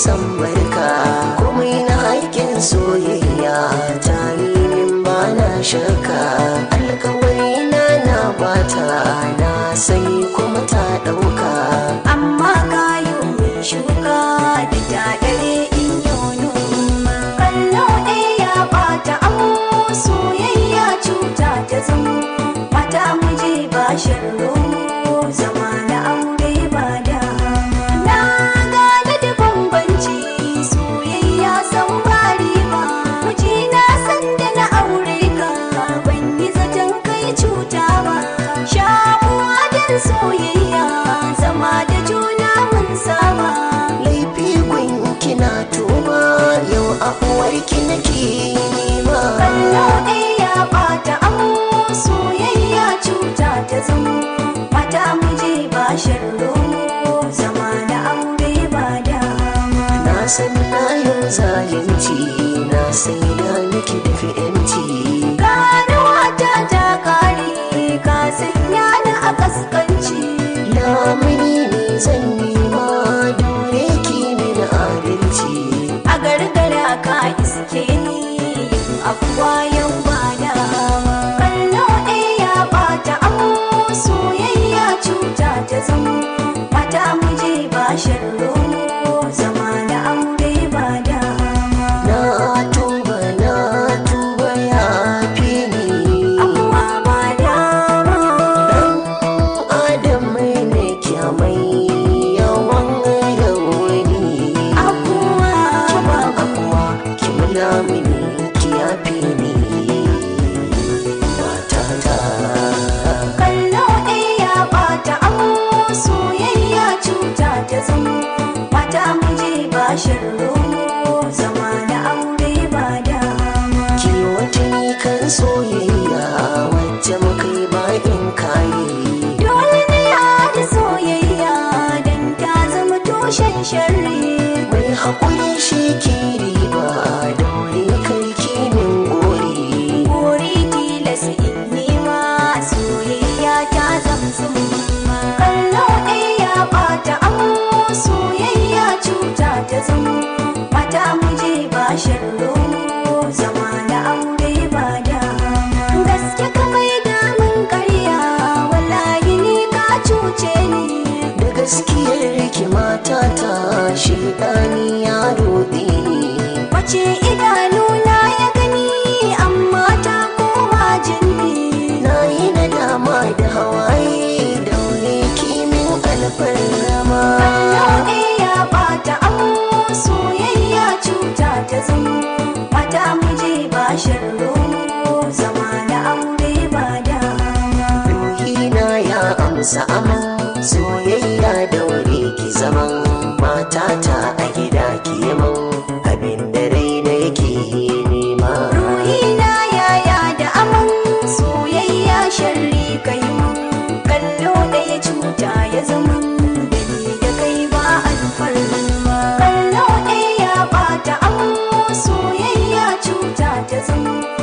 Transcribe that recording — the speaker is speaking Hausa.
san barka komai na haƙƙin soyayya ta yi min ba na shakka alkawari na na bata na sani kuma ta ɗauka amma kayo mai shuka da daɗare in yau noma kallo ɗaya ya ɓata amo soyayya cuta ta zamo mata muje ba sharro zama na aure ba dama na gane da bambanci soyayya san bari ba miji na san da na aure ka ban yi zaton kai cuta ba shamuwa don soyayya zama da juna mun saba laifi gun kina tuba yau afuwarki nake nema kallo ɗaya ya ɓata amo soyayya cuta ta zamo mata muje ba sharro zama da aure ba dama na san na yau zalunci na sai da miki da fi'yanci ganuwa ta ta kare ka sanya ni a kaskanci lamuni ne zan nema dole ki mini adalci a gargara ka iske ni abuwa yau ba dama kallo ɗaya ya ɓata amo soyayya cuta ta zamo mata muje ba sharro zama da aure ba dama na tuba na tuba ya fi ni abuwa ba dama adam ne kyamai yawan rauni abuwa ba akuwa ki mula mini ki yafi ni matata kallo ɗaya ya ɓata amo soyayya cuta ta zamo mata muje ba sharro zama da aure ba dama ki wata kan soyayya wacce muka yi bayan kayi dole ne a da soyayya dan ta zama tushen sharri mai haƙuri shi ke riba daure karki min gori Buri tilas in nema soyayya ta zamzum kallo ɗaya ya ɓata amo soyayya cuta ta zamo mata muje ba sharro zama da aure ba dama gaske ka mai damun karya wallahi ni ka cuce ni da gaskiyar ki matata shi ɗani ya roɗe ni wace idanuna ya gani amma ta koma jini na yi nadama da hawaye daure kimin alfarma Lauɗe ya ɓata amo soyayya cuta ta zamo mata muje ba sharro zama da aure ba dama ruhina ya amsa aman soyayya daure ki zaman matata a gida ki man abin da raina yake nema ruhina yaya da aman soyayya sharri kai mun kallo ɗaya cuta ya zama da ni da kai ba alfarma kallo ɗaya ya ɓata amo soyayya cuta ta zama